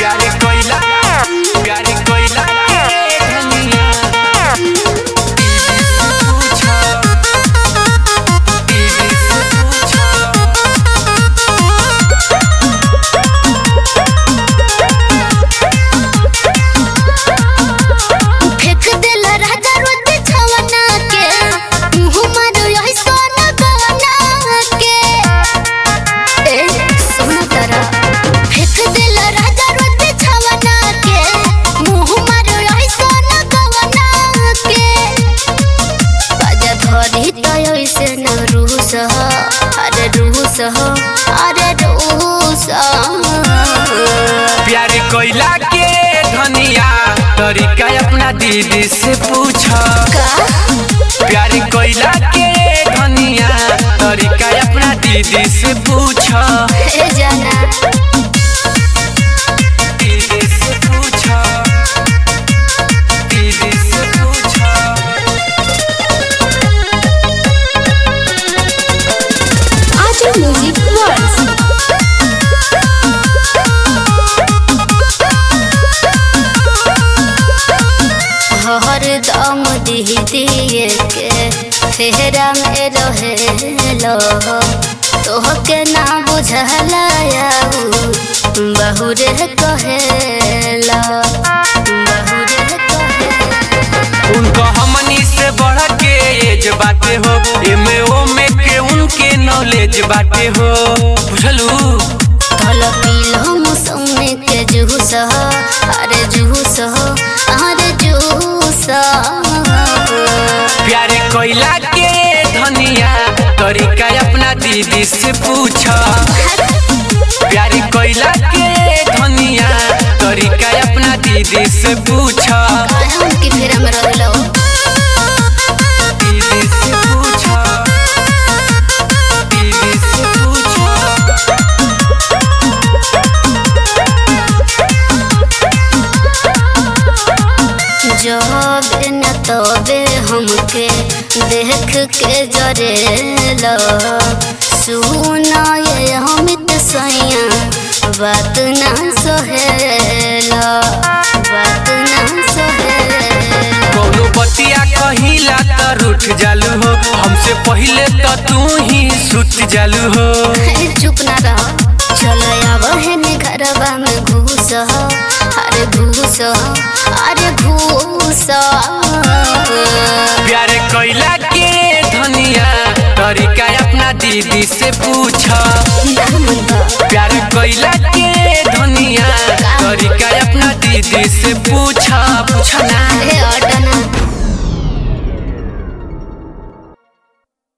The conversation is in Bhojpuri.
प्यार कोइला प्यार कोइला के धनिया दीदी से पूछो दीदी से पूछो फेंक दिल राजा रोज छवना के मुँह मारो यही सोना गवना के ए सुन तरा फेंक दिल राजा रोज छवना के मुँह मारो यही सोना गवना के बाजा धरी तो ऐसे न रूस हो अरे रूस हो अरे रूस प्यार कोइला के धनिया तरीका अपना दीदी से पूछो का प्यार कोइला के धनिया तरीका अपना दीदी से पूछो हे जाना दीदी से पूछो दीदी से पूछो आजू म्यूजिक वर्ल्ड हर दम दिह दिए के फेरा में रहेलो तोहके ना बुझला बहुरे कहेला बहुरे कहेला उनको हमनी से बढ़ के एज बाटे हो एमे ओमे के उनके नॉलेज बाटे हो बुझलू फल पीलो मौसमी के जूस हो अरे जूस हो अरे जूस प्यार कोइला के धनिया तरीका अपना दीदी से पूछो प्यार कोइला के धनिया तरीका अपना दीदी से पूछो उनकी फेरा में रहलो दीदी से पूछो दीदी से पूछो जब न तबे हमके देख के जरेलो सुना ये अमित सैया बात ना सहेलो बात ना सहेलो कौनो बतिया कहिला त रूठ जालू हो हमसे पहिले त तू ही सुत जालू हो हे चुप ना रह चल आव है ने घरवा में घूस हो अरे घूस हो अरे घूस प्यार कोइला के धनिया तरीका अपना दीदी से पूछो प्यार कोइला के धनिया तरीका अपना दीदी से पूछो पूछो ना हे और